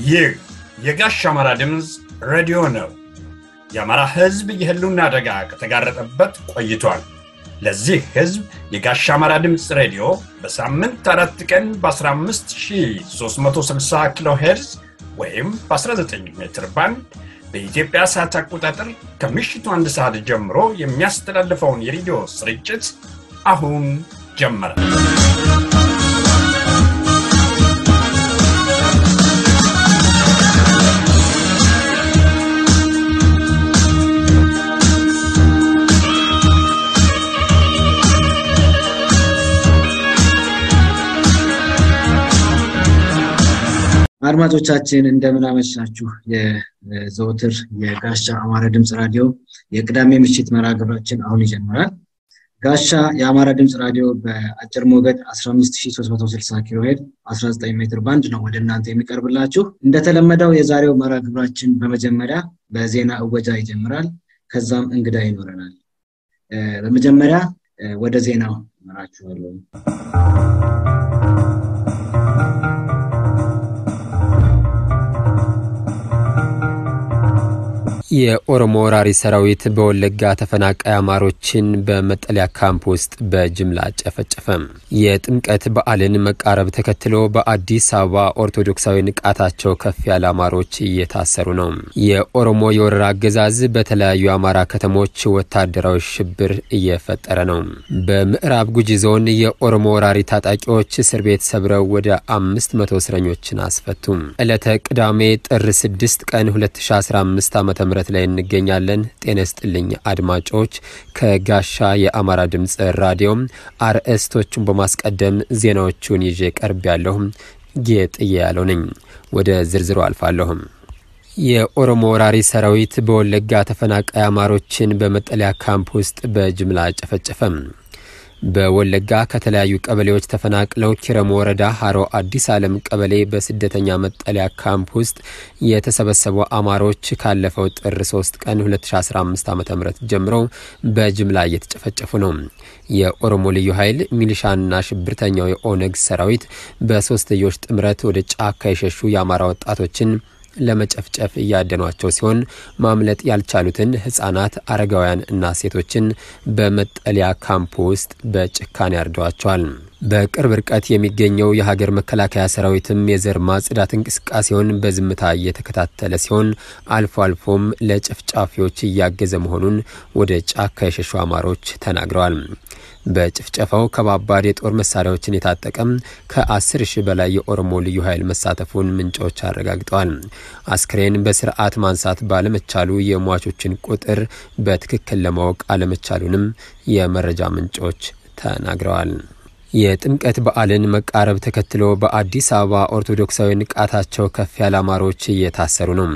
ይህ የጋሽ አማራ ድምፅ ሬዲዮ ነው። የአማራ ሕዝብ የህልውና አደጋ ከተጋረጠበት ቆይቷል። ለዚህ ሕዝብ የጋሽ አማራ ድምፅ ሬዲዮ በሳምንት አራት ቀን በ15360 ኪሎ ሄርዝ ወይም በ19 ሜትር ባንድ በኢትዮጵያ ሰዓት አቆጣጠር ከምሽቱ አንድ ሰዓት ጀምሮ የሚያስተላልፈውን የሬዲዮ ስርጭት አሁን ጀመረ። አድማጮቻችን እንደምን አመሻችሁ። የዘውትር የጋሻ አማራ ድምፅ ራዲዮ የቅዳሜ ምሽት መርሃ ግብራችን አሁን ይጀምራል። ጋሻ የአማራ ድምፅ ራዲዮ በአጭር ሞገድ 15360 ኪሎ ሄድ 19 ሜትር ባንድ ነው ወደ እናንተ የሚቀርብላችሁ። እንደተለመደው የዛሬው መርሃ ግብራችን በመጀመሪያ በዜና እወጃ ይጀምራል። ከዛም እንግዳ ይኖረናል። በመጀመሪያ ወደ ዜናው እመራችኋለሁ። የኦሮሞ ወራሪ ሰራዊት በወለጋ ተፈናቃይ አማሮችን በመጠለያ ካምፕ ውስጥ በጅምላ ጨፈጨፈ። የጥምቀት በዓልን መቃረብ ተከትሎ በአዲስ አበባ ኦርቶዶክሳዊ ንቃታቸው ከፍ ያለ አማሮች እየታሰሩ ነው። የኦሮሞ የወረራ አገዛዝ በተለያዩ አማራ ከተሞች ወታደራዊ ሽብር እየፈጠረ ነው። በምዕራብ ጉጂ ዞን የኦሮሞ ወራሪ ታጣቂዎች እስር ቤት ሰብረው ወደ አምስት መቶ እስረኞችን አስፈቱ። ዕለተ ቅዳሜ ጥር 6 ቀን 2015 ዓ ም ላይ እንገኛለን። ጤና ይስጥልኝ አድማጮች። ከጋሻ የአማራ ድምፅ ራዲዮም አርዕስቶቹን በማስቀደም ዜናዎቹን ይዤ ቀርብ ያለሁ ጌጥዬ ያለው ነኝ። ወደ ዝርዝሩ አልፋለሁም። የኦሮሞ ወራሪ ሰራዊት በወለጋ ተፈናቃይ አማሮችን በመጠለያ ካምፕ ውስጥ በጅምላ ጨፈጨፈም። በወለጋ ከተለያዩ ቀበሌዎች ተፈናቅለው ኪረሙ ወረዳ ሀሮ አዲስ ዓለም ቀበሌ በስደተኛ መጠለያ ካምፕ ውስጥ የተሰበሰቡ አማሮች ካለፈው ጥር 3 ቀን 2015 ዓ ም ጀምሮ በጅምላ እየተጨፈጨፉ ነው። የኦሮሞ ልዩ ኃይል ሚሊሻና ሽብርተኛው የኦነግ ሰራዊት በሶስትዮሽ ጥምረት ወደ ጫካ የሸሹ የአማራ ወጣቶችን ለመጨፍጨፍ እያደኗቸው ሲሆን ማምለጥ ያልቻሉትን ህጻናት፣ አረጋውያን እና ሴቶችን በመጠለያ ካምፕ ውስጥ በጭካኔ ያርደዋቸዋል። በቅርብ ርቀት የሚገኘው የሀገር መከላከያ ሰራዊትም የዘር ማጽዳት እንቅስቃሴውን በዝምታ እየተከታተለ ሲሆን አልፎ አልፎም ለጨፍጫፊዎች እያገዘ መሆኑን ወደ ጫካ የሸሹ አማሮች ተናግረዋል። በጭፍጨፋው ከባባድ የጦር መሳሪያዎችን የታጠቀም ከ10 ሺህ በላይ የኦሮሞ ልዩ ኃይል መሳተፉን ምንጮች አረጋግጠዋል። አስክሬን በስርዓት ማንሳት ባለመቻሉ የሟቾችን ቁጥር በትክክል ለማወቅ አለመቻሉንም የመረጃ ምንጮች ተናግረዋል። የጥምቀት በዓልን መቃረብ ተከትሎ በአዲስ አበባ ኦርቶዶክሳዊ ንቃታቸው ከፍ ያለ አማሮች እየታሰሩ ነው።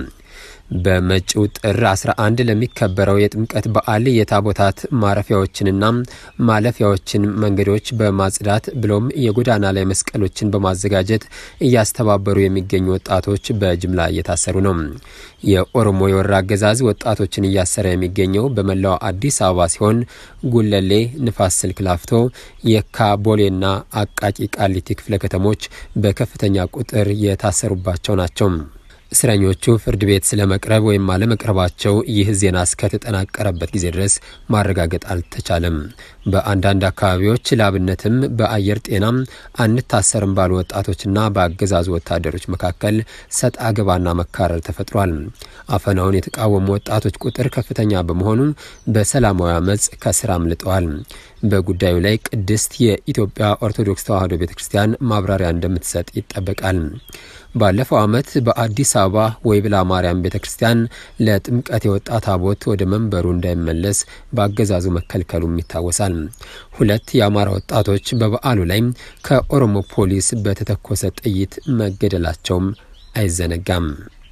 በመጪው ጥር 11 ለሚከበረው የጥምቀት በዓል የታቦታት ማረፊያዎችንና ማለፊያዎችን መንገዶች በማጽዳት ብሎም የጎዳና ላይ መስቀሎችን በማዘጋጀት እያስተባበሩ የሚገኙ ወጣቶች በጅምላ እየታሰሩ ነው። የኦሮሞ የወረራ አገዛዝ ወጣቶችን እያሰረ የሚገኘው በመላው አዲስ አበባ ሲሆን ጉለሌ፣ ንፋስ ስልክ ላፍቶ፣ የካ፣ ቦሌና አቃቂ ቃሊቲ ክፍለ ከተሞች በከፍተኛ ቁጥር የታሰሩባቸው ናቸው። እስረኞቹ ፍርድ ቤት ስለ መቅረብ ወይም አለመቅረባቸው ይህ ዜና እስከተጠናቀረበት ጊዜ ድረስ ማረጋገጥ አልተቻለም። በአንዳንድ አካባቢዎች ለአብነትም በአየር ጤናም አንታሰርም ባሉ ወጣቶችና በአገዛዙ ወታደሮች መካከል ሰጥ አገባና መካረር ተፈጥሯል። አፈናውን የተቃወሙ ወጣቶች ቁጥር ከፍተኛ በመሆኑ በሰላማዊ አመፅ ከስራ አምልጠዋል። በጉዳዩ ላይ ቅድስት የኢትዮጵያ ኦርቶዶክስ ተዋሕዶ ቤተ ክርስቲያን ማብራሪያ እንደምትሰጥ ይጠበቃል። ባለፈው ዓመት በአዲስ አበባ ወይብላ ማርያም ቤተ ክርስቲያን ለጥምቀት የወጣ ታቦት ወደ መንበሩ እንዳይመለስ በአገዛዙ መከልከሉም ይታወሳል። ሁለት የአማራ ወጣቶች በበዓሉ ላይ ከኦሮሞ ፖሊስ በተተኮሰ ጥይት መገደላቸውም አይዘነጋም።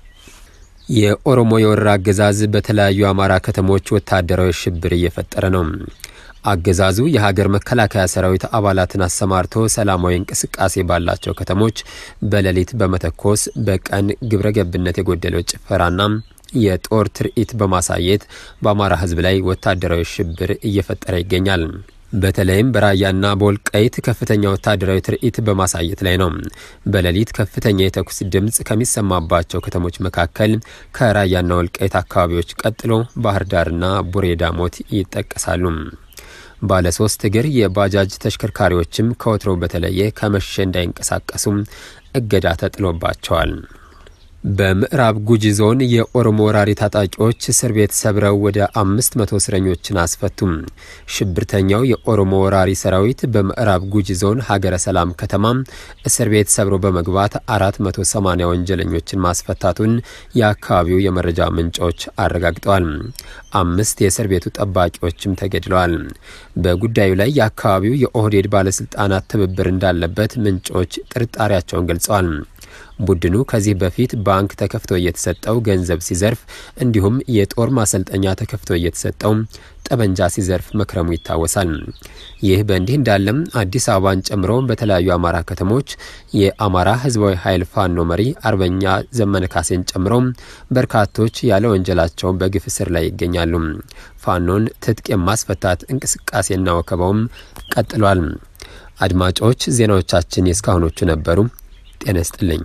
የኦሮሞ የወረራ አገዛዝ በተለያዩ አማራ ከተሞች ወታደራዊ ሽብር እየፈጠረ ነው። አገዛዙ የሀገር መከላከያ ሰራዊት አባላትን አሰማርቶ ሰላማዊ እንቅስቃሴ ባላቸው ከተሞች በሌሊት በመተኮስ በቀን ግብረ ገብነት የጎደለው ጭፈራና የጦር ትርኢት በማሳየት በአማራ ሕዝብ ላይ ወታደራዊ ሽብር እየፈጠረ ይገኛል። በተለይም በራያና በወልቃይት ከፍተኛ ወታደራዊ ትርኢት በማሳየት ላይ ነው። በሌሊት ከፍተኛ የተኩስ ድምፅ ከሚሰማባቸው ከተሞች መካከል ከራያና ወልቃይት አካባቢዎች ቀጥሎ ባህር ዳርና ቡሬ ዳሞት ይጠቀሳሉ። ባለ ሶስት እግር የባጃጅ ተሽከርካሪዎችም ከወትሮው በተለየ ከመሸ እንዳይንቀሳቀሱም እገዳ ተጥሎባቸዋል። በምዕራብ ጉጂ ዞን የኦሮሞ ወራሪ ታጣቂዎች እስር ቤት ሰብረው ወደ አምስት መቶ እስረኞችን አስፈቱም። ሽብርተኛው የኦሮሞ ወራሪ ሰራዊት በምዕራብ ጉጂ ዞን ሀገረ ሰላም ከተማ እስር ቤት ሰብሮ በመግባት አራት መቶ ሰማኒያ ወንጀለኞችን ማስፈታቱን የአካባቢው የመረጃ ምንጮች አረጋግጠዋል። አምስት የእስር ቤቱ ጠባቂዎችም ተገድለዋል። በጉዳዩ ላይ የአካባቢው የኦህዴድ ባለስልጣናት ትብብር እንዳለበት ምንጮች ጥርጣሬያቸውን ገልጸዋል። ቡድኑ ከዚህ በፊት ባንክ ተከፍቶ እየተሰጠው ገንዘብ ሲዘርፍ እንዲሁም የጦር ማሰልጠኛ ተከፍቶ እየተሰጠው ጠበንጃ ሲዘርፍ መክረሙ ይታወሳል። ይህ በእንዲህ እንዳለም አዲስ አበባን ጨምሮ በተለያዩ አማራ ከተሞች የአማራ ሕዝባዊ ኃይል ፋኖ መሪ አርበኛ ዘመነ ካሴን ጨምሮ በርካቶች ያለ ወንጀላቸው በግፍ እስር ላይ ይገኛሉ። ፋኖን ትጥቅ የማስፈታት እንቅስቃሴና ወከባውም ቀጥሏል። አድማጮች ዜናዎቻችን የእስካሁኖቹ ነበሩ። ጤና ይስጥልኝ።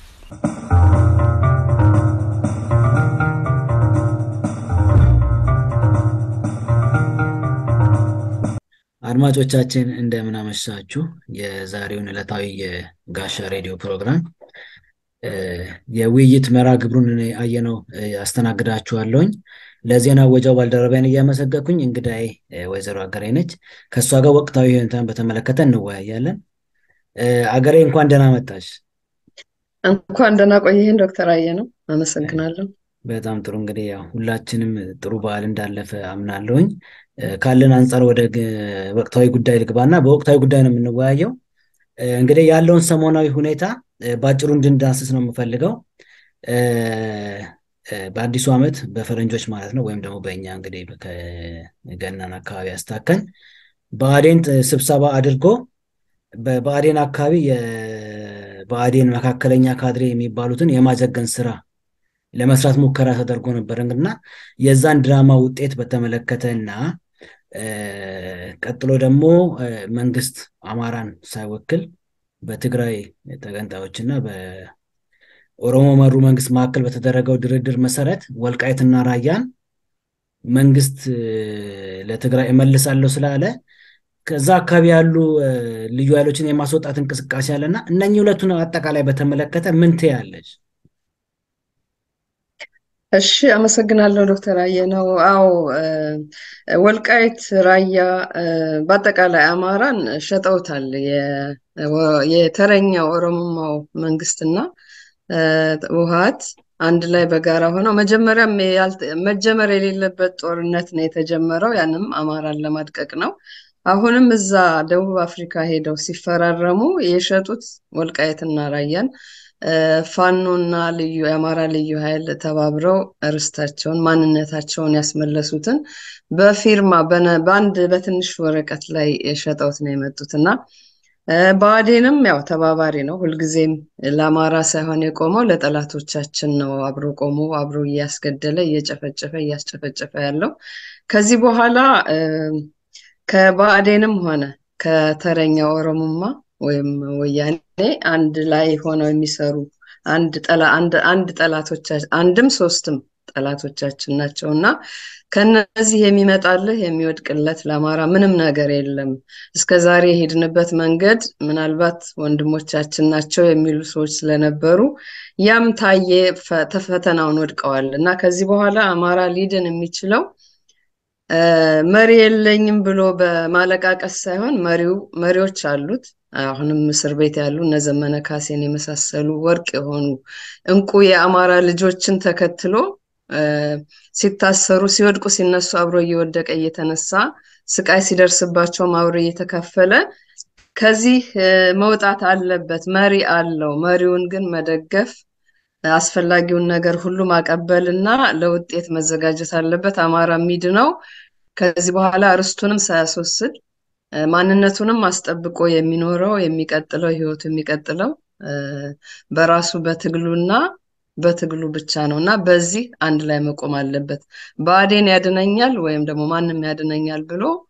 አድማጮቻችን እንደምን አመሻችሁ። የዛሬውን ዕለታዊ የጋሻ ሬዲዮ ፕሮግራም የውይይት መርሃ ግብሩን አየነው አስተናግዳችኋለሁኝ። ለዜና ወጃው ባልደረባይን እያመሰገንኩኝ እንግዳዬ ወይዘሮ አገሬ ነች። ከእሷ ጋር ወቅታዊ ሁኔታን በተመለከተ እንወያያለን። አገሬ እንኳን ደህና መጣሽ። እንኳን ደህና ቆይህን ዶክተር አየነው አመሰግናለሁ። በጣም ጥሩ እንግዲህ ያው ሁላችንም ጥሩ በዓል እንዳለፈ አምናለሁኝ። ካለን አንጻር ወደ ወቅታዊ ጉዳይ ልግባና በወቅታዊ ጉዳይ ነው የምንወያየው። እንግዲህ ያለውን ሰሞናዊ ሁኔታ በአጭሩ እንድንዳስስ ነው የምፈልገው። በአዲሱ ዓመት በፈረንጆች ማለት ነው ወይም ደግሞ በእኛ እንግዲህ ከገናን አካባቢ ያስታከን ብአዴን ስብሰባ አድርጎ በብአዴን አካባቢ የብአዴን መካከለኛ ካድሬ የሚባሉትን የማዘገን ስራ ለመስራት ሙከራ ተደርጎ ነበር እና የዛን ድራማ ውጤት በተመለከተ እና ቀጥሎ ደግሞ መንግስት አማራን ሳይወክል በትግራይ ተገንጣዮች እና በኦሮሞ መሩ መንግስት መካከል በተደረገው ድርድር መሰረት ወልቃይትና ራያን መንግስት ለትግራይ እመልሳለሁ ስላለ ከዛ አካባቢ ያሉ ልዩ ኃይሎችን የማስወጣት እንቅስቃሴ አለና እነኚህ ሁለቱን አጠቃላይ በተመለከተ ምን ትያለች? እሺ አመሰግናለሁ ዶክተር አየነው። አዎ ወልቃይት ራያ በአጠቃላይ አማራን ሸጠውታል። የተረኛው ኦሮሞማው መንግስትና ውሃት አንድ ላይ በጋራ ሆነው መጀመሪያም መጀመር የሌለበት ጦርነት ነው የተጀመረው። ያንም አማራን ለማድቀቅ ነው። አሁንም እዛ ደቡብ አፍሪካ ሄደው ሲፈራረሙ የሸጡት ወልቃየትና ራያን ፋኖና ልዩ የአማራ ልዩ ኃይል ተባብረው ርስታቸውን ማንነታቸውን ያስመለሱትን በፊርማ በአንድ በትንሽ ወረቀት ላይ ሸጠውት ነው የመጡት እና ብአዴንም ያው ተባባሪ ነው። ሁልጊዜም ለአማራ ሳይሆን የቆመው ለጠላቶቻችን ነው። አብሮ ቆሞ አብሮ እያስገደለ እየጨፈጨፈ እያስጨፈጨፈ ያለው ከዚህ በኋላ ከባዕዴንም ሆነ ከተረኛ ኦሮሞማ ወይም ወያኔ አንድ ላይ ሆነው የሚሰሩ አንድ ጠላ አንድ ጠላቶቻችን አንድም ሶስትም ጠላቶቻችን ናቸው እና ከነዚህ የሚመጣልህ የሚወድቅለት ለአማራ ምንም ነገር የለም። እስከ ዛሬ የሄድንበት መንገድ ምናልባት ወንድሞቻችን ናቸው የሚሉ ሰዎች ስለነበሩ ያም ታየ፣ ፈተናውን ወድቀዋል እና ከዚህ በኋላ አማራ ሊድን የሚችለው መሪ የለኝም ብሎ በማለቃቀስ ሳይሆን መሪው መሪዎች አሉት። አሁንም እስር ቤት ያሉ እነ ዘመነ ካሴን የመሳሰሉ ወርቅ የሆኑ እንቁ የአማራ ልጆችን ተከትሎ ሲታሰሩ፣ ሲወድቁ፣ ሲነሱ አብሮ እየወደቀ እየተነሳ ስቃይ ሲደርስባቸውም አብሮ እየተካፈለ ከዚህ መውጣት አለበት። መሪ አለው። መሪውን ግን መደገፍ አስፈላጊውን ነገር ሁሉ ማቀበል እና ለውጤት መዘጋጀት አለበት። አማራ ሚድ ነው ከዚህ በኋላ ርስቱንም ሳያስወስድ ማንነቱንም አስጠብቆ የሚኖረው የሚቀጥለው ህይወቱ የሚቀጥለው በራሱ በትግሉና በትግሉ ብቻ ነው እና በዚህ አንድ ላይ መቆም አለበት። ብአዴን ያድነኛል ወይም ደግሞ ማንም ያድነኛል ብሎ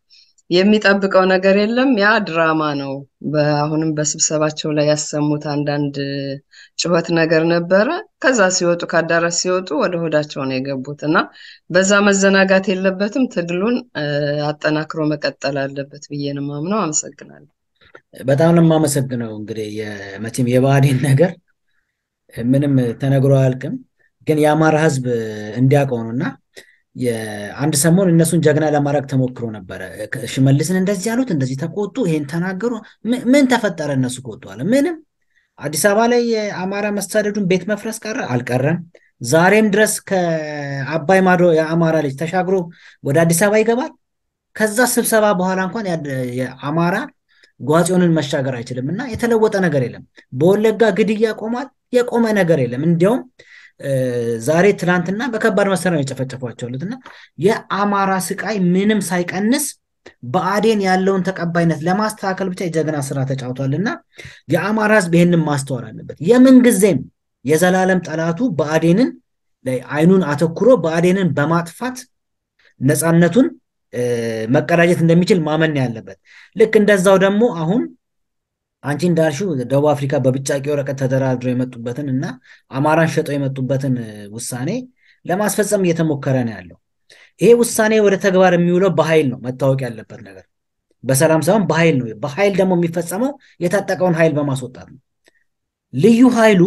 የሚጠብቀው ነገር የለም። ያ ድራማ ነው። አሁንም በስብሰባቸው ላይ ያሰሙት አንዳንድ ጩኸት ነገር ነበረ። ከዛ ሲወጡ ከአዳራሽ ሲወጡ ወደ ሆዳቸው ነው የገቡት እና በዛ መዘናጋት የለበትም። ትግሉን አጠናክሮ መቀጠል አለበት ብዬ ነው የማምነው። አመሰግናለሁ። በጣም ነው የማመሰግነው። እንግዲህ መቼም የብአዴን ነገር ምንም ተነግሮ አያልቅም፣ ግን የአማራ ህዝብ እንዲያውቀው ነው እና አንድ ሰሞን እነሱን ጀግና ለማድረግ ተሞክሮ ነበረ። ሽመልስን እንደዚህ ያሉት እንደዚህ ተቆጡ፣ ይሄን ተናገሩ። ምን ተፈጠረ? እነሱ ከወጡ አለ ምንም። አዲስ አበባ ላይ የአማራ መሳደዱን ቤት መፍረስ ቀረ አልቀረም። ዛሬም ድረስ ከአባይ ማዶ የአማራ ልጅ ተሻግሮ ወደ አዲስ አበባ ይገባል። ከዛ ስብሰባ በኋላ እንኳን የአማራ ጓጽዮንን መሻገር አይችልም እና የተለወጠ ነገር የለም። በወለጋ ግድያ ቆሟል። የቆመ ነገር የለም። እንዲያውም ዛሬ ትናንትና በከባድ መሳሪያ ነው የጨፈጨፏቸውለት እና የአማራ ስቃይ ምንም ሳይቀንስ ብአዴን ያለውን ተቀባይነት ለማስተካከል ብቻ የጀግና ስራ ተጫውቷል እና የአማራ ህዝብ ይህንን ማስተዋል አለበት። የምንጊዜም የዘላለም ጠላቱ ብአዴንን ላይ አይኑን አተኩሮ ብአዴንን በማጥፋት ነፃነቱን መቀዳጀት እንደሚችል ማመን ያለበት። ልክ እንደዛው ደግሞ አሁን አንቺ እንዳልሽው ደቡብ አፍሪካ በብጫቂ ወረቀት ተደራድረው የመጡበትን እና አማራን ሸጠው የመጡበትን ውሳኔ ለማስፈጸም እየተሞከረ ነው ያለው። ይሄ ውሳኔ ወደ ተግባር የሚውለው በኃይል ነው መታወቅ ያለበት ነገር፣ በሰላም ሳይሆን በኃይል ነው። በኃይል ደግሞ የሚፈጸመው የታጠቀውን ኃይል በማስወጣት ነው። ልዩ ኃይሉ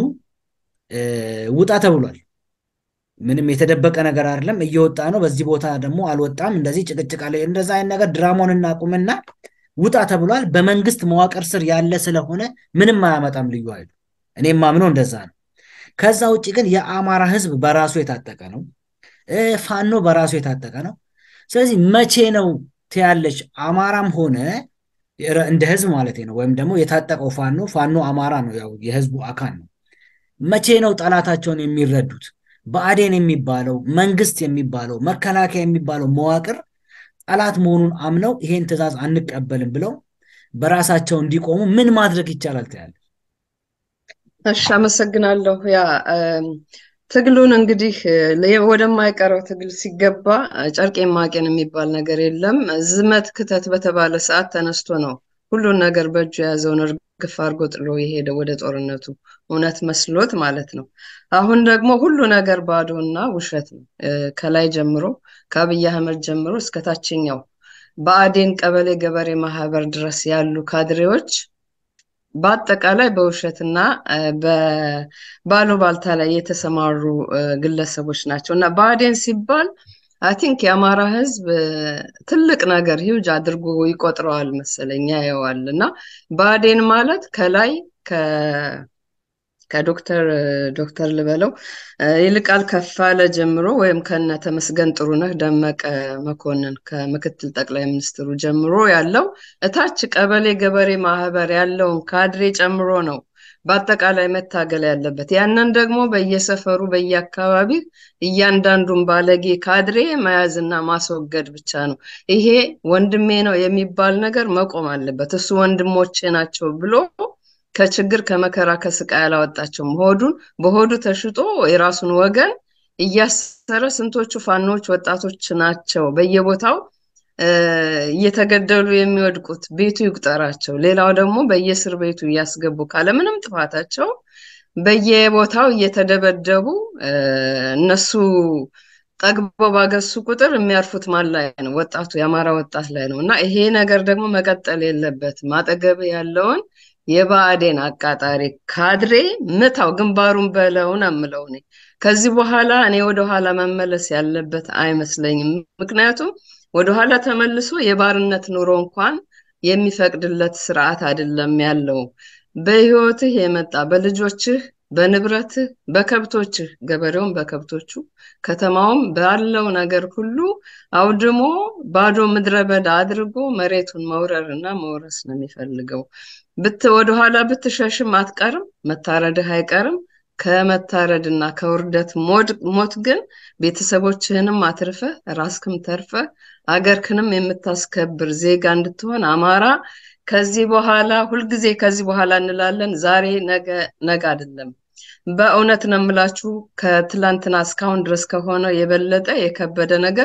ውጣ ተብሏል። ምንም የተደበቀ ነገር አይደለም፣ እየወጣ ነው። በዚህ ቦታ ደግሞ አልወጣም፣ እንደዚህ ጭቅጭቅ አለ። እንደዛ አይነት ነገር ድራማውን እናቁምና ውጣ ተብሏል። በመንግስት መዋቅር ስር ያለ ስለሆነ ምንም አያመጣም ልዩ ኃይሉ። እኔም ማምነው እንደዛ ነው። ከዛ ውጭ ግን የአማራ ህዝብ በራሱ የታጠቀ ነው። ፋኖ በራሱ የታጠቀ ነው። ስለዚህ መቼ ነው ትያለች አማራም ሆነ እንደ ህዝብ ማለት ነው ወይም ደግሞ የታጠቀው ፋኖ ፋኖ አማራ ነው፣ ያው የህዝቡ አካል ነው። መቼ ነው ጠላታቸውን የሚረዱት? ብአዴን የሚባለው መንግስት የሚባለው መከላከያ የሚባለው መዋቅር ጠላት መሆኑን አምነው ይሄን ትዕዛዝ አንቀበልም ብለው በራሳቸው እንዲቆሙ ምን ማድረግ ይቻላል ትያለች? እሺ፣ አመሰግናለሁ። ያ ትግሉን እንግዲህ ወደማይቀረው ትግል ሲገባ ጨርቄን ማቄን የሚባል ነገር የለም። ዝመት ክተት በተባለ ሰዓት ተነስቶ ነው ሁሉን ነገር በእጁ የያዘውን እርግፍ አድርጎ ጥሎ የሄደ ወደ ጦርነቱ እውነት መስሎት ማለት ነው። አሁን ደግሞ ሁሉ ነገር ባዶና ውሸት ነው። ከላይ ጀምሮ ከአብይ አህመድ ጀምሮ እስከ ታችኛው ብአዴን ቀበሌ ገበሬ ማህበር ድረስ ያሉ ካድሬዎች በአጠቃላይ በውሸትና በባሉባልታ ላይ የተሰማሩ ግለሰቦች ናቸው እና ብአዴን ሲባል አይ ቲንክ የአማራ ህዝብ ትልቅ ነገር ሂውጅ አድርጎ ይቆጥረዋል መሰለኝ ያየዋል። እና ብአዴን ማለት ከላይ ከዶክተር ዶክተር ልበለው ይልቃል ከፋለ ጀምሮ ወይም ከነ ተመስገን ጥሩነህ ደመቀ መኮንን ከምክትል ጠቅላይ ሚኒስትሩ ጀምሮ ያለው እታች ቀበሌ ገበሬ ማህበር ያለውን ካድሬ ጨምሮ ነው በአጠቃላይ መታገል ያለበት። ያንን ደግሞ በየሰፈሩ በየአካባቢ እያንዳንዱን ባለጌ ካድሬ መያዝና ማስወገድ ብቻ ነው። ይሄ ወንድሜ ነው የሚባል ነገር መቆም አለበት። እሱ ወንድሞቼ ናቸው ብሎ ከችግር ከመከራ ከስቃይ አላወጣቸውም። ሆዱን በሆዱ ተሽጦ የራሱን ወገን እያሰረ ስንቶቹ ፋኖች ወጣቶች ናቸው በየቦታው እየተገደሉ የሚወድቁት ቤቱ ይቁጠራቸው። ሌላው ደግሞ በየእስር ቤቱ እያስገቡ ካለምንም ጥፋታቸው በየቦታው እየተደበደቡ እነሱ ጠግበው ባገሱ ቁጥር የሚያርፉት ማን ላይ ነው? ወጣቱ የአማራ ወጣት ላይ ነው። እና ይሄ ነገር ደግሞ መቀጠል የለበትም። አጠገብ ያለውን የብአዴን አቃጣሪ ካድሬ ምታው፣ ግንባሩን በለውን አምለው እኔ ከዚህ በኋላ እኔ ወደኋላ መመለስ ያለበት አይመስለኝም። ምክንያቱም ወደኋላ ተመልሶ የባርነት ኑሮ እንኳን የሚፈቅድለት ስርዓት አይደለም ያለው። በህይወትህ የመጣ በልጆችህ፣ በንብረትህ፣ በከብቶችህ ገበሬውም በከብቶቹ ከተማውም ባለው ነገር ሁሉ አውድሞ ባዶ ምድረ በዳ አድርጎ መሬቱን መውረር እና መውረስ ነው የሚፈልገው። ብት ወደኋላ ብትሸሽም አትቀርም፣ መታረድህ አይቀርም። ከመታረድና ከውርደት ሞት ግን ቤተሰቦችህንም አትርፈህ ራስክም ተርፈህ አገርክንም የምታስከብር ዜጋ እንድትሆን አማራ ከዚህ በኋላ ሁልጊዜ ከዚህ በኋላ እንላለን። ዛሬ ነገ ነገ አይደለም። በእውነት ነው የምላችሁ ከትላንትና እስካሁን ድረስ ከሆነ የበለጠ የከበደ ነገር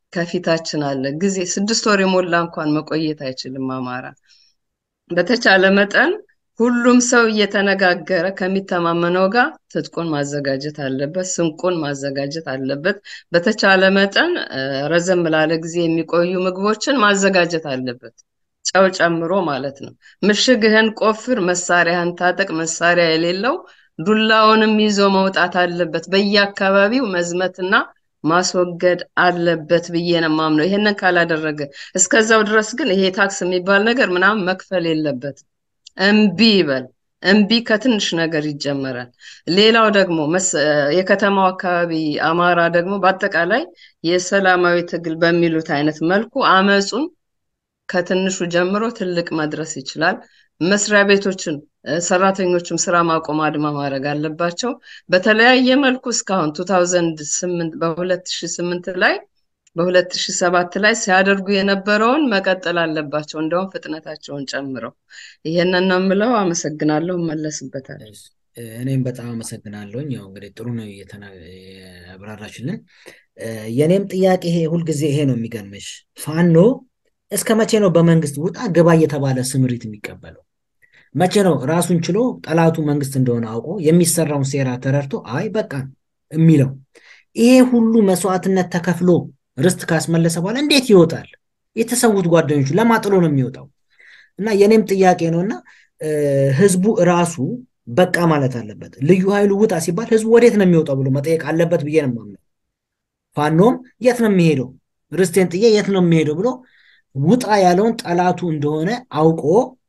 ከፊታችን አለ። ጊዜ ስድስት ወር የሞላ እንኳን መቆየት አይችልም አማራ። በተቻለ መጠን ሁሉም ሰው እየተነጋገረ ከሚተማመነው ጋር ትጥቁን ማዘጋጀት አለበት፣ ስንቁን ማዘጋጀት አለበት። በተቻለ መጠን ረዘም ላለ ጊዜ የሚቆዩ ምግቦችን ማዘጋጀት አለበት፣ ጨው ጨምሮ ማለት ነው። ምሽግህን ቆፍር፣ መሳሪያህን ታጠቅ። መሳሪያ የሌለው ዱላውንም ይዞ መውጣት አለበት። በየአካባቢው መዝመትና ማስወገድ አለበት ብዬ ነው የማምነው። ይሄንን ካላደረገ እስከዛው ድረስ ግን ይሄ ታክስ የሚባል ነገር ምናምን መክፈል የለበትም። እምቢ ይበል። እምቢ ከትንሽ ነገር ይጀመራል። ሌላው ደግሞ የከተማው አካባቢ አማራ ደግሞ በአጠቃላይ የሰላማዊ ትግል በሚሉት አይነት መልኩ አመፁን ከትንሹ ጀምሮ ትልቅ መድረስ ይችላል። መስሪያ ቤቶችን ሰራተኞችም ስራ ማቆም አድማ ማድረግ አለባቸው። በተለያየ መልኩ እስካሁን 2008 በ2008 ላይ በ2007 ላይ ሲያደርጉ የነበረውን መቀጠል አለባቸው። እንደውም ፍጥነታቸውን ጨምረው። ይሄንን ነው የምለው። አመሰግናለሁ። እመለስበታለሁ። እኔም በጣም አመሰግናለሁኝ። ያው እንግዲህ ጥሩ ነው ያብራራችልን። የእኔም ጥያቄ ይሄ ሁልጊዜ ይሄ ነው የሚገርምሽ፣ ፋኖ እስከ መቼ ነው በመንግስት ውጣ ግባ እየተባለ ስምሪት የሚቀበለው? መቼ ነው ራሱን ችሎ ጠላቱ መንግስት እንደሆነ አውቆ የሚሰራውን ሴራ ተረድቶ አይ በቃ የሚለው? ይሄ ሁሉ መስዋዕትነት ተከፍሎ ርስት ካስመለሰ በኋላ እንዴት ይወጣል? የተሰዉት ጓደኞቹ ለማጥሎ ነው የሚወጣው። እና የኔም ጥያቄ ነው እና ህዝቡ ራሱ በቃ ማለት አለበት። ልዩ ኃይሉ ውጣ ሲባል ህዝቡ ወዴት ነው የሚወጣው ብሎ መጠየቅ አለበት ብዬ ነው የማምነው። ፋኖም የት ነው የሚሄደው ርስቴን ጥዬ የት ነው የሚሄደው ብሎ ውጣ ያለውን ጠላቱ እንደሆነ አውቆ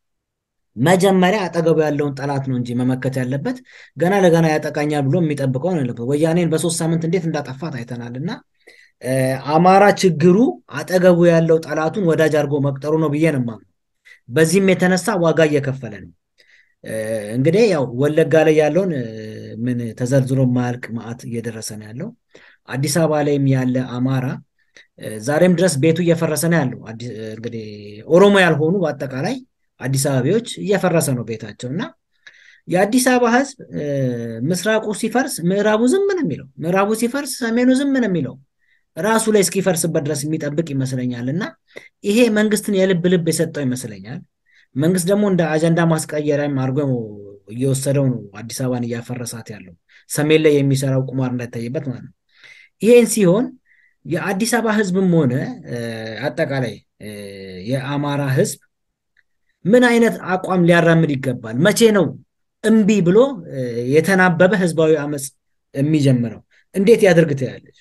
መጀመሪያ አጠገቡ ያለውን ጠላት ነው እንጂ መመከት ያለበት ገና ለገና ያጠቃኛል ብሎ የሚጠብቀው ነው ያለበት። ወያኔን በሶስት ሳምንት እንዴት እንዳጠፋት አይተናል እና አማራ ችግሩ አጠገቡ ያለው ጠላቱን ወዳጅ አድርጎ መቅጠሩ ነው ብዬ ነው የማምነው። በዚህም የተነሳ ዋጋ እየከፈለ ነው። እንግዲህ ያው ወለጋ ላይ ያለውን ምን ተዘርዝሮ ማያልቅ መዓት እየደረሰ ነው ያለው። አዲስ አበባ ላይም ያለ አማራ ዛሬም ድረስ ቤቱ እየፈረሰ ነው ያለው። እንግዲህ ኦሮሞ ያልሆኑ በአጠቃላይ አዲስ አበቤዎች እየፈረሰ ነው ቤታቸው እና የአዲስ አበባ ህዝብ ምስራቁ ሲፈርስ ምዕራቡ ዝም ነው የሚለው፣ ምዕራቡ ሲፈርስ ሰሜኑ ዝም ነው የሚለው ራሱ ላይ እስኪፈርስበት ድረስ የሚጠብቅ ይመስለኛል እና ይሄ መንግስትን የልብ ልብ የሰጠው ይመስለኛል። መንግስት ደግሞ እንደ አጀንዳ ማስቀየሪያም አድርጎ እየወሰደው ነው አዲስ አበባን እያፈረሳት ያለው ሰሜን ላይ የሚሰራው ቁማር እንዳይታይበት ማለት ነው። ይሄን ሲሆን የአዲስ አበባ ህዝብም ሆነ አጠቃላይ የአማራ ህዝብ ምን አይነት አቋም ሊያራምድ ይገባል? መቼ ነው እምቢ ብሎ የተናበበ ህዝባዊ አመፅ የሚጀምረው? እንዴት ያደርግ ትያለች?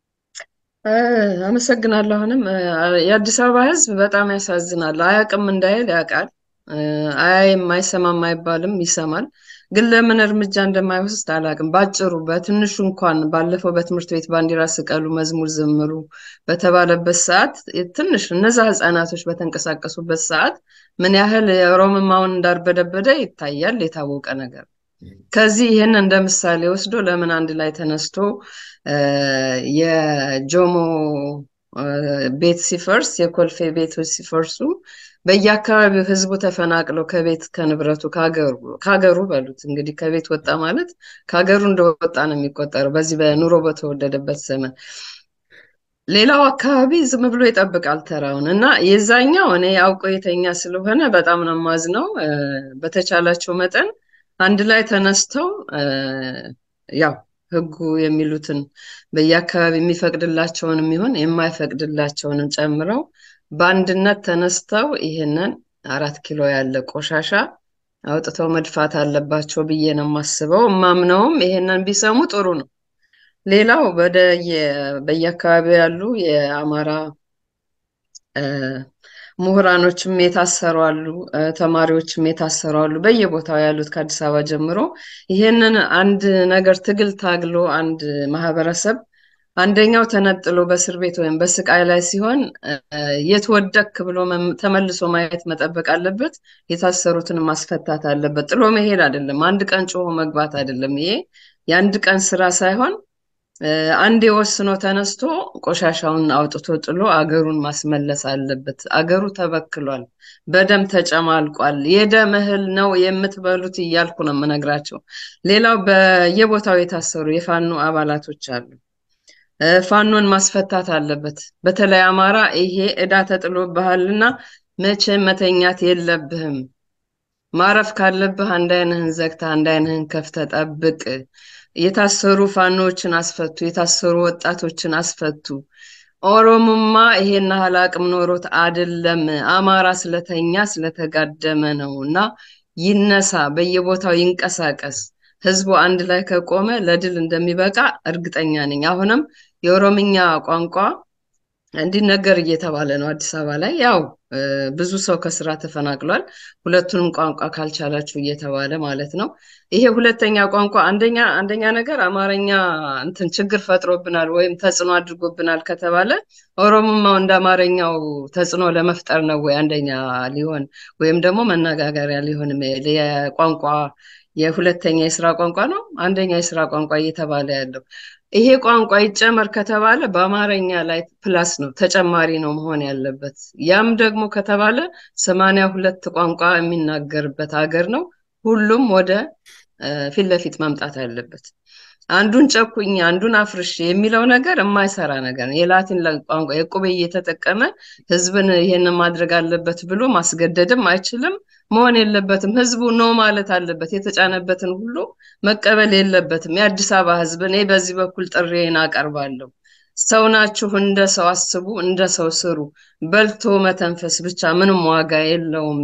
አመሰግናለሁ። አሁንም የአዲስ አበባ ህዝብ በጣም ያሳዝናል። አያውቅም እንዳይል ያውቃል። አያይም አይሰማም አይባልም፣ ይሰማል። ግን ለምን እርምጃ እንደማይወስድ አላውቅም። ባጭሩ በትንሹ እንኳን ባለፈው በትምህርት ቤት ባንዲራ ስቀሉ፣ መዝሙር ዘምሩ በተባለበት ሰዓት ትንሽ እነዛ ህፃናቶች በተንቀሳቀሱበት ሰዓት ምን ያህል የኦሮምማውን እንዳርበደበደ ይታያል። የታወቀ ነገር ከዚህ ይህን እንደ ምሳሌ ወስዶ ለምን አንድ ላይ ተነስቶ የጆሞ ቤት ሲፈርስ የኮልፌ ቤቶች ሲፈርሱ በየአካባቢው ህዝቡ ተፈናቅለው ከቤት ከንብረቱ ከሀገሩ በሉት እንግዲህ ከቤት ወጣ ማለት ከሀገሩ እንደወጣ ነው የሚቆጠረው በዚህ በኑሮ በተወደደበት ዘመን። ሌላው አካባቢ ዝም ብሎ ይጠብቃል ተራውን እና የዛኛው እኔ አውቆ የተኛ ስለሆነ በጣም ነው የማዝነው። በተቻላቸው መጠን አንድ ላይ ተነስተው ያው ህጉ የሚሉትን በየአካባቢ የሚፈቅድላቸውንም ይሁን የማይፈቅድላቸውንም ጨምረው በአንድነት ተነስተው ይህንን አራት ኪሎ ያለ ቆሻሻ አውጥተው መድፋት አለባቸው ብዬ ነው የማስበው። እማምነውም ይሄንን ቢሰሙ ጥሩ ነው። ሌላው ወደ በየአካባቢው ያሉ የአማራ ምሁራኖችም የታሰሩ አሉ፣ ተማሪዎችም የታሰሩ አሉ። በየቦታው ያሉት ከአዲስ አበባ ጀምሮ ይሄንን አንድ ነገር ትግል ታግሎ አንድ ማህበረሰብ አንደኛው ተነጥሎ በእስር ቤት ወይም በስቃይ ላይ ሲሆን የት ወደክ ብሎ ተመልሶ ማየት መጠበቅ አለበት። የታሰሩትን ማስፈታት አለበት። ጥሎ መሄድ አይደለም። አንድ ቀን ጮሆ መግባት አይደለም። ይሄ የአንድ ቀን ስራ ሳይሆን አንድ የወስኖ ተነስቶ ቆሻሻውን አውጥቶ ጥሎ አገሩን ማስመለስ አለበት። አገሩ ተበክሏል፣ በደም ተጨማልቋል። የደም እህል ነው የምትበሉት እያልኩ ነው የምነግራቸው። ሌላው በየቦታው የታሰሩ የፋኖ አባላቶች አሉ። ፋኖን ማስፈታት አለበት። በተለይ አማራ ይሄ ዕዳ ተጥሎብሃልና መቼ መተኛት የለብህም። ማረፍ ካለብህ አንድ አይንህን ዘግተህ አንድ አይንህን ከፍተህ ጠብቅ። የታሰሩ ፋኖዎችን አስፈቱ። የታሰሩ ወጣቶችን አስፈቱ። ኦሮሞማ ይሄን ያህል አቅም ኖሮት አይደለም። አማራ ስለተኛ ስለተጋደመ ነው እና ይነሳ፣ በየቦታው ይንቀሳቀስ። ህዝቡ አንድ ላይ ከቆመ ለድል እንደሚበቃ እርግጠኛ ነኝ። አሁንም የኦሮምኛ ቋንቋ እንዲነገር እየተባለ ነው አዲስ አበባ ላይ ያው ብዙ ሰው ከስራ ተፈናቅሏል። ሁለቱንም ቋንቋ ካልቻላችሁ እየተባለ ማለት ነው። ይሄ ሁለተኛ ቋንቋ አንደኛ አንደኛ ነገር አማርኛ እንትን ችግር ፈጥሮብናል ወይም ተጽዕኖ አድርጎብናል ከተባለ ኦሮሞማው እንደ አማርኛው ተጽዕኖ ለመፍጠር ነው ወይ አንደኛ ሊሆን ወይም ደግሞ መነጋገሪያ ሊሆን የቋንቋ የሁለተኛ የስራ ቋንቋ ነው አንደኛ የስራ ቋንቋ እየተባለ ያለው ይሄ ቋንቋ ይጨመር ከተባለ በአማርኛ ላይ ፕላስ ነው ተጨማሪ ነው መሆን ያለበት። ያም ደግሞ ከተባለ ሰማንያ ሁለት ቋንቋ የሚናገርበት ሀገር ነው። ሁሉም ወደ ፊት ለፊት መምጣት አለበት። አንዱን ጨኩኝ አንዱን አፍርሽ የሚለው ነገር የማይሰራ ነገር ነው። የላቲን ቋንቋ የቁቤ እየተጠቀመ ህዝብን ይሄንን ማድረግ አለበት ብሎ ማስገደድም አይችልም፣ መሆን የለበትም። ህዝቡ ኖ ማለት አለበት። የተጫነበትን ሁሉ መቀበል የለበትም። የአዲስ አበባ ህዝብ እኔ በዚህ በኩል ጥሬን አቀርባለሁ። ሰው ናችሁ፣ እንደ ሰው አስቡ፣ እንደ ሰው ስሩ። በልቶ መተንፈስ ብቻ ምንም ዋጋ የለውም።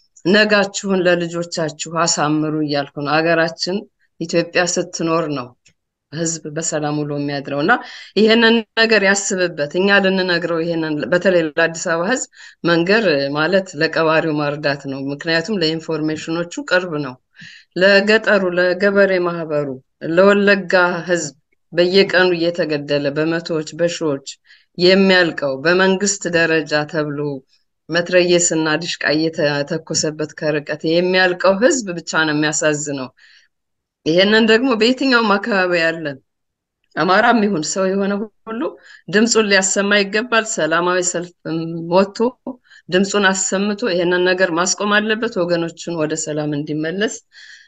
ነጋችሁን ለልጆቻችሁ አሳምሩ እያልኩ ነው። ሀገራችን ኢትዮጵያ ስትኖር ነው ህዝብ በሰላም ውሎ የሚያድረው እና ይሄንን ነገር ያስብበት። እኛ ልንነግረው ይሄንን በተለይ ለአዲስ አበባ ህዝብ መንገር ማለት ለቀባሪው ማርዳት ነው። ምክንያቱም ለኢንፎርሜሽኖቹ ቅርብ ነው። ለገጠሩ፣ ለገበሬ ማህበሩ፣ ለወለጋ ህዝብ በየቀኑ እየተገደለ በመቶዎች በሺዎች የሚያልቀው በመንግስት ደረጃ ተብሎ መትረየስና ድሽቃ እየተተኮሰበት ከርቀት የሚያልቀው ህዝብ ብቻ ነው የሚያሳዝነው። ይሄንን ደግሞ በየትኛውም አካባቢ ያለን አማራም ይሁን ሰው የሆነ ሁሉ ድምፁን ሊያሰማ ይገባል። ሰላማዊ ሰልፍ ወጥቶ ድምፁን አሰምቶ ይሄንን ነገር ማስቆም አለበት። ወገኖችን ወደ ሰላም እንዲመለስ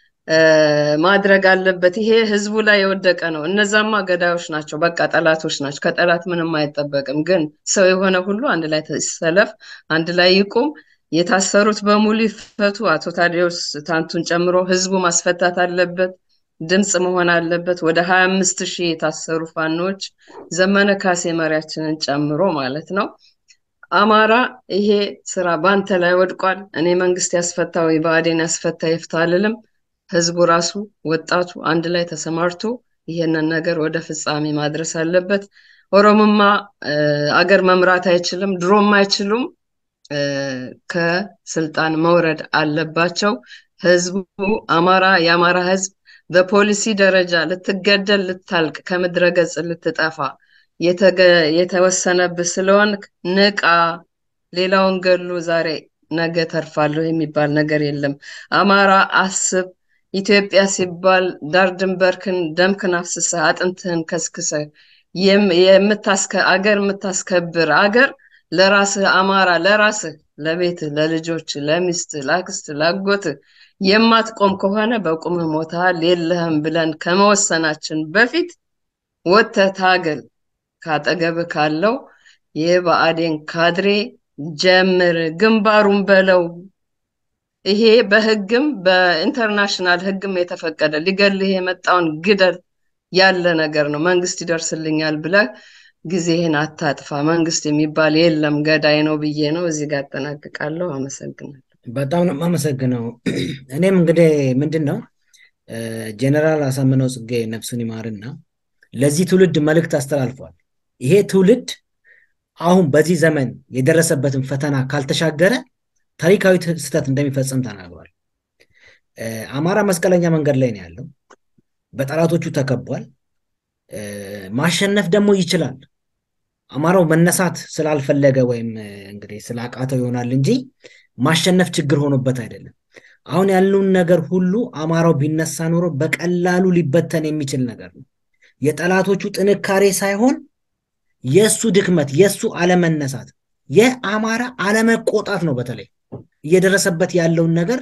ማድረግ አለበት። ይሄ ህዝቡ ላይ የወደቀ ነው። እነዛማ ገዳዮች ናቸው፣ በቃ ጠላቶች ናቸው። ከጠላት ምንም አይጠበቅም። ግን ሰው የሆነ ሁሉ አንድ ላይ ሰለፍ፣ አንድ ላይ ይቁም። የታሰሩት በሙሉ ይፈቱ። አቶ ታዲዮስ ታንቱን ጨምሮ ህዝቡ ማስፈታት አለበት። ድምፅ መሆን አለበት። ወደ ሀያ አምስት ሺህ የታሰሩ ፋኖች ዘመነ ካሴ መሪያችንን ጨምሮ ማለት ነው። አማራ ይሄ ስራ በአንተ ላይ ወድቋል። እኔ መንግስት ያስፈታ ወይ ብአዴን ያስፈታ ይፍታ አልልም። ህዝቡ ራሱ ወጣቱ አንድ ላይ ተሰማርቶ ይሄንን ነገር ወደ ፍጻሜ ማድረስ አለበት። ኦሮሞማ አገር መምራት አይችልም፣ ድሮም አይችሉም። ከስልጣን መውረድ አለባቸው። ህዝቡ አማራ የአማራ ህዝብ በፖሊሲ ደረጃ ልትገደል ልታልቅ ከምድረ ገጽ ልትጠፋ የተወሰነብህ ስለሆን ንቃ። ሌላውን ገሉ ዛሬ ነገ ተርፋለሁ የሚባል ነገር የለም። አማራ አስብ። ኢትዮጵያ ሲባል ዳር ድንበርክን ደምክን አፍስሰህ አጥንትህን ከስክሰህ አገር የምታስከብር አገር ለራስህ አማራ ለራስህ ለቤትህ ለልጆችህ ለሚስትህ ለአክስትህ ላጎትህ የማትቆም ከሆነ በቁምህ ሞተሃል የለህም ብለን ከመወሰናችን በፊት ወጥተህ ታገል። ካጠገብህ ካለው የብአዴን ካድሬ ጀምር፣ ግንባሩን በለው። ይሄ በህግም በኢንተርናሽናል ህግም የተፈቀደ ሊገልህ የመጣውን ግደል ያለ ነገር ነው። መንግስት ይደርስልኛል ብለህ ጊዜህን አታጥፋ። መንግስት የሚባል የለም ገዳይ ነው ብዬ ነው እዚህ ጋር አጠናቅቃለሁ። አመሰግናለሁ። በጣም ነው የማመሰግነው። እኔም እንግዲህ ምንድን ነው ጀኔራል አሳምነው ጽጌ ነፍሱን ይማርና ለዚህ ትውልድ መልእክት አስተላልፏል። ይሄ ትውልድ አሁን በዚህ ዘመን የደረሰበትን ፈተና ካልተሻገረ ታሪካዊ ስህተት እንደሚፈጽም ተናግሯል። አማራ መስቀለኛ መንገድ ላይ ነው ያለው። በጠላቶቹ ተከቧል። ማሸነፍ ደግሞ ይችላል። አማራው መነሳት ስላልፈለገ ወይም እንግዲህ ስላቃተው ይሆናል እንጂ ማሸነፍ ችግር ሆኖበት አይደለም። አሁን ያለውን ነገር ሁሉ አማራው ቢነሳ ኖሮ በቀላሉ ሊበተን የሚችል ነገር ነው። የጠላቶቹ ጥንካሬ ሳይሆን የእሱ ድክመት፣ የእሱ አለመነሳት፣ የአማራ አለመቆጣት ነው። በተለይ እየደረሰበት ያለውን ነገር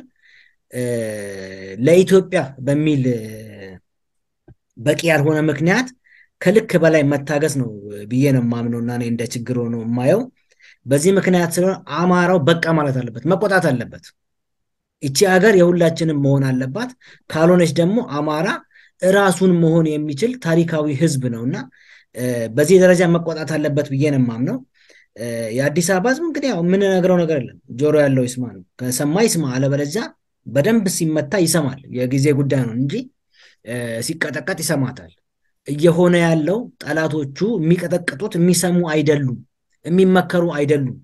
ለኢትዮጵያ በሚል በቂ ያልሆነ ምክንያት ከልክ በላይ መታገስ ነው ብዬ ነው የማምነው እና እኔ እንደ ችግር ሆኖ የማየው በዚህ ምክንያት ስለሆነ አማራው በቃ ማለት አለበት፣ መቆጣት አለበት። እቺ ሀገር የሁላችንም መሆን አለባት። ካልሆነች ደግሞ አማራ እራሱን መሆን የሚችል ታሪካዊ ህዝብ ነው እና በዚህ ደረጃ መቆጣት አለበት ብዬ ነው የማምነው። የአዲስ አበባ ህዝብ እንግዲህ ያው የምንነግረው ነገር የለም፣ ጆሮ ያለው ይስማ ነው። ከሰማ ይስማ፣ አለበለዚያ በደንብ ሲመታ ይሰማል። የጊዜ ጉዳይ ነው እንጂ ሲቀጠቀጥ ይሰማታል። እየሆነ ያለው ጠላቶቹ የሚቀጠቅጡት የሚሰሙ አይደሉም፣ የሚመከሩ አይደሉም።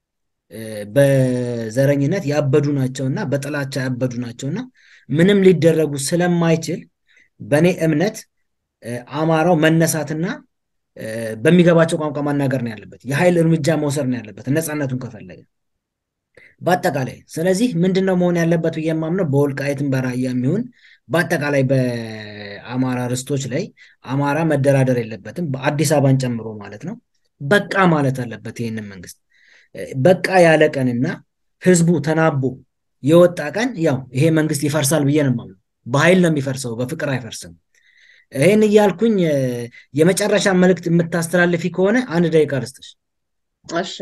በዘረኝነት ያበዱ ናቸውና በጥላቻ ያበዱ ናቸውና ምንም ሊደረጉ ስለማይችል በእኔ እምነት አማራው መነሳትና በሚገባቸው ቋንቋ ማናገር ነው ያለበት። የኃይል እርምጃ መውሰድ ነው ያለበት ነፃነቱን ከፈለገ በአጠቃላይ። ስለዚህ ምንድነው መሆን ያለበት ብዬ የማምነው በወልቃይትም በራያ የሚሆን በአጠቃላይ በአማራ ርስቶች ላይ አማራ መደራደር የለበትም፣ በአዲስ አበባን ጨምሮ ማለት ነው። በቃ ማለት አለበት ይህንን መንግስት በቃ ያለ ቀንና ህዝቡ ተናቦ የወጣ ቀን ያው ይሄ መንግስት ይፈርሳል ብዬ ነው የማምነው። በኃይል ነው የሚፈርሰው፣ በፍቅር አይፈርስም። ይህን እያልኩኝ የመጨረሻ መልእክት የምታስተላልፊ ከሆነ አንድ ደቂቃ ልስጥሽ። እሺ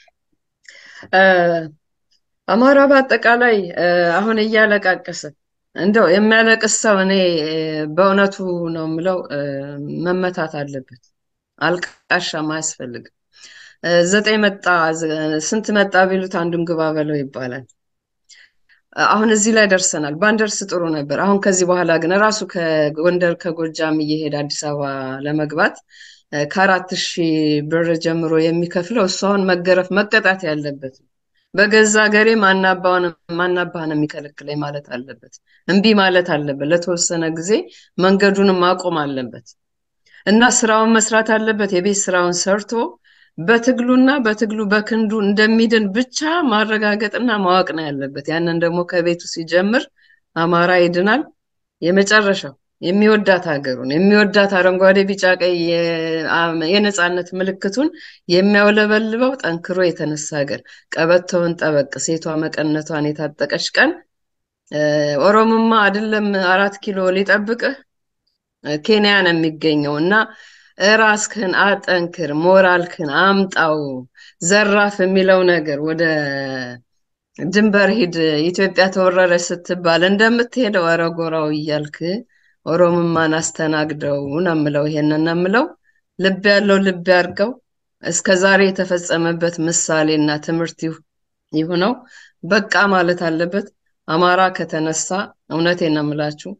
አማራ በአጠቃላይ አሁን እያለቃቀሰ እንደው የሚያለቅስ ሰው እኔ በእውነቱ ነው የምለው መመታት አለበት። አልቃሻም አያስፈልግም። ዘጠኝ መጣ ስንት መጣ ቢሉት አንዱን ግባ በለው ይባላል። አሁን እዚህ ላይ ደርሰናል። ባንደርስ ጥሩ ነበር። አሁን ከዚህ በኋላ ግን ራሱ ከጎንደር ከጎጃም እየሄደ አዲስ አበባ ለመግባት ከአራት ሺህ ብር ጀምሮ የሚከፍለው እሱ አሁን መገረፍ መቀጣት ያለበት ነው። በገዛ ሀገሬ ማናባህን የሚከለክለኝ ማለት አለበት። እምቢ ማለት አለበት። ለተወሰነ ጊዜ መንገዱንም ማቆም አለበት እና ስራውን መስራት አለበት። የቤት ስራውን ሰርቶ በትግሉና በትግሉ በክንዱ እንደሚድን ብቻ ማረጋገጥና ማወቅ ነው ያለበት። ያንን ደግሞ ከቤቱ ሲጀምር አማራ ይድናል። የመጨረሻው የሚወዳት ሀገሩን የሚወዳት አረንጓዴ፣ ቢጫ፣ ቀይ የነፃነት ምልክቱን የሚያውለበልበው ጠንክሮ የተነሳ ሀገር ቀበቶውን ጠበቅ ሴቷ መቀነቷን የታጠቀች ቀን ኦሮሞማ አይደለም አራት ኪሎ ሊጠብቅህ ኬንያ ነው የሚገኘው እና ራስክን አጠንክር፣ ሞራልክን አምጣው። ዘራፍ የሚለው ነገር ወደ ድንበር ሂድ፣ ኢትዮጵያ ተወረረች ስትባል እንደምትሄደው አረጎራው እያልክ ኦሮምማን አስተናግደው ነው የምለው። ይሄንን ነው የምለው። ልብ ያለው ልብ ያርገው። እስከ ዛሬ የተፈጸመበት ምሳሌና ትምህርት ይሁነው። በቃ ማለት አለበት። አማራ ከተነሳ እውነቴን ነው የምላችሁ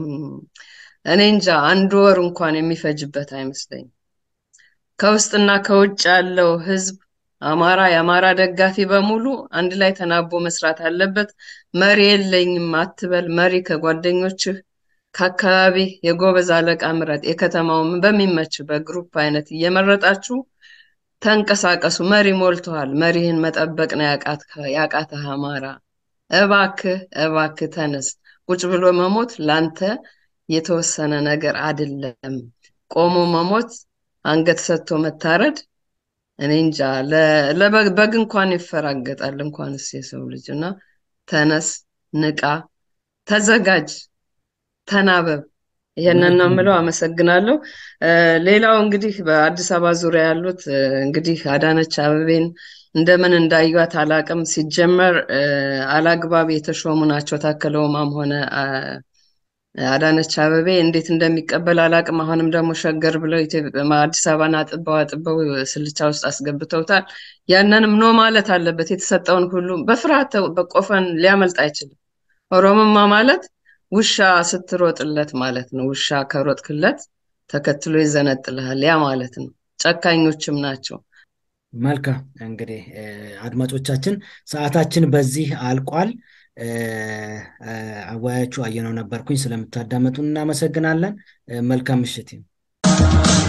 እኔ እንጃ አንድ ወር እንኳን የሚፈጅበት አይመስለኝም። ከውስጥና ከውጭ ያለው ህዝብ አማራ የአማራ ደጋፊ በሙሉ አንድ ላይ ተናቦ መስራት አለበት። መሪ የለኝም አትበል። መሪ ከጓደኞችህ ከአካባቢ የጎበዝ አለቃ ምረጥ። የከተማውን በሚመች በግሩፕ አይነት እየመረጣችሁ ተንቀሳቀሱ። መሪ ሞልተዋል። መሪህን መጠበቅ ነው ያቃተህ አማራ። እባክህ እባክህ ተነስ። ቁጭ ብሎ መሞት ላንተ የተወሰነ ነገር አይደለም። ቆሞ መሞት፣ አንገት ሰጥቶ መታረድ እኔ እንጃ በግ እንኳን ይፈራገጣል እንኳንስ የሰው ልጅ እና ተነስ፣ ንቃ፣ ተዘጋጅ፣ ተናበብ። ይሄንን ነው የምለው። አመሰግናለሁ። ሌላው እንግዲህ በአዲስ አበባ ዙሪያ ያሉት እንግዲህ አዳነች አበቤን እንደምን እንዳዩት አላቅም። ሲጀመር አላግባብ የተሾሙ ናቸው። ታከለ ኡማም ሆነ አዳነች አበቤ እንዴት እንደሚቀበል አላቅም። አሁንም ደግሞ ሸገር ብለው አዲስ አበባን አጥበው አጥበው ስልቻ ውስጥ አስገብተውታል። ያንንም ኖ ማለት አለበት። የተሰጠውን ሁሉ በፍርሃት በቆፈን ሊያመልጥ አይችልም። ኦሮሞማ ማለት ውሻ ስትሮጥለት ማለት ነው። ውሻ ከሮጥክለት ተከትሎ ይዘነጥልሃል። ያ ማለት ነው። ጨካኞችም ናቸው። መልካም እንግዲህ አድማጮቻችን ሰዓታችን በዚህ አልቋል። አወያያችሁ አየነው ነበርኩኝ። ስለምታዳመጡን እናመሰግናለን። መልካም ምሽት።